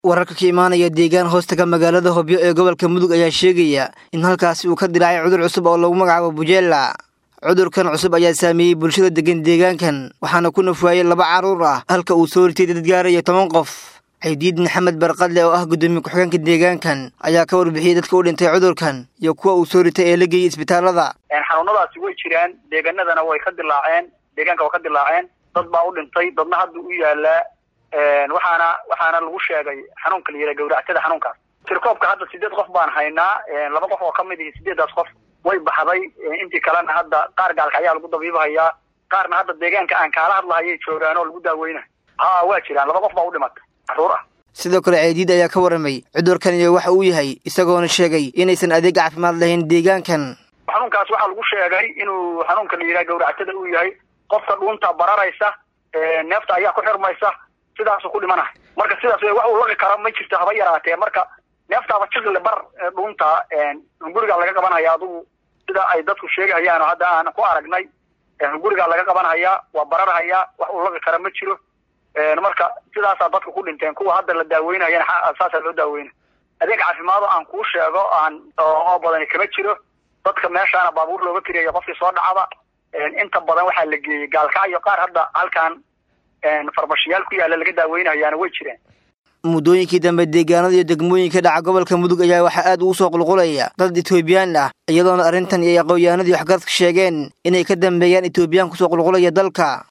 wararka ka imaanaya deegaan hoostaga magaalada hobyo ee gobolka mudug ayaa sheegaya in halkaasi uu ka dilaacay cudur cusub oo lagu magacaabo bujeela cudurkan cusub ayaa saameeyey bulshada degan deegaankan waxaana ku nafwaayey laba carruur ah halka uu soo ritay dad gaaraya toban qof ciidiid maxamed barqadle oo ah guddoomiye ku-xigeenka deegaankan ayaa ka warbixiyey dadka u dhintay cudurkan iyo kuwa uu soo ritay ee la geeyey isbitaalada xanuunadaasi way jiraan deegaanadana way ka dilaaceen deegaanka way ka dilaaceen dad baa u dhintay dadna hadda u yaalaa waxaana waxaana lagu sheegay xanuunka la yidhaha gawractada xanuunkaas tirkoobka hadda sideed qof baan haynaa laba qof oo kamid ihi sideedaas qof way baxday intii kalena hadda qaar gaalka ayaa lagu dabiibahayaa qaarna hadda deegaanka aan kaala hadlahayay joogaan oo lagu daaweynayo ha waa jiraan laba qof baa u dhimatay caruur ah sidoo kale ceediid ayaa ka warramay cudurkan iyo waxa uu yahay isagoona sheegay inaysan adeeg caafimaad lahayn deegaankan xanuunkaas waxaa lagu sheegay inuu xanuunka la yidhaha gawractada uu yahay qofka dhuunta bararaysa neefta ayaa ku xirmaysa sidaasuu ku dhimanahay marka sidaas wax uu laqi karo ma jirto haba yaraatee marka neeftaaba jiqle bar dhuunta hungurigaa laga qabanhaya adugu sida ay dadku sheegahayaan oo hadda aan ku aragnay hungurigaa laga qabanhayaa waa bararhayaa wax uu laqi kara ma jiro marka sidaasaa dadka ku dhinteen kuwa hadda la daaweynayana saasaa loo daaweyna adeeg caafimaado aan kuu sheego aan oo badani kama jiro dadka meeshaana baabuur looga kiriyayo qofkii soo dhacaba inta badan waxaa la geeyey gaalkacyo qaar hadda halkan farmashiyaal ku yaalla laga daaweynayaana way jireen muddooyinkii dambe deegaanada iyo degmooyinka dhaca gobolka mudug ayaa waxaa aad ugu soo qulqulaya dad etoobiyaan ah iyadoona arrintan iyo aqoonyahanadii waxgaradka sheegeen inay ka dambeeyaan etoobiyaan kusoo qulqulaya dalka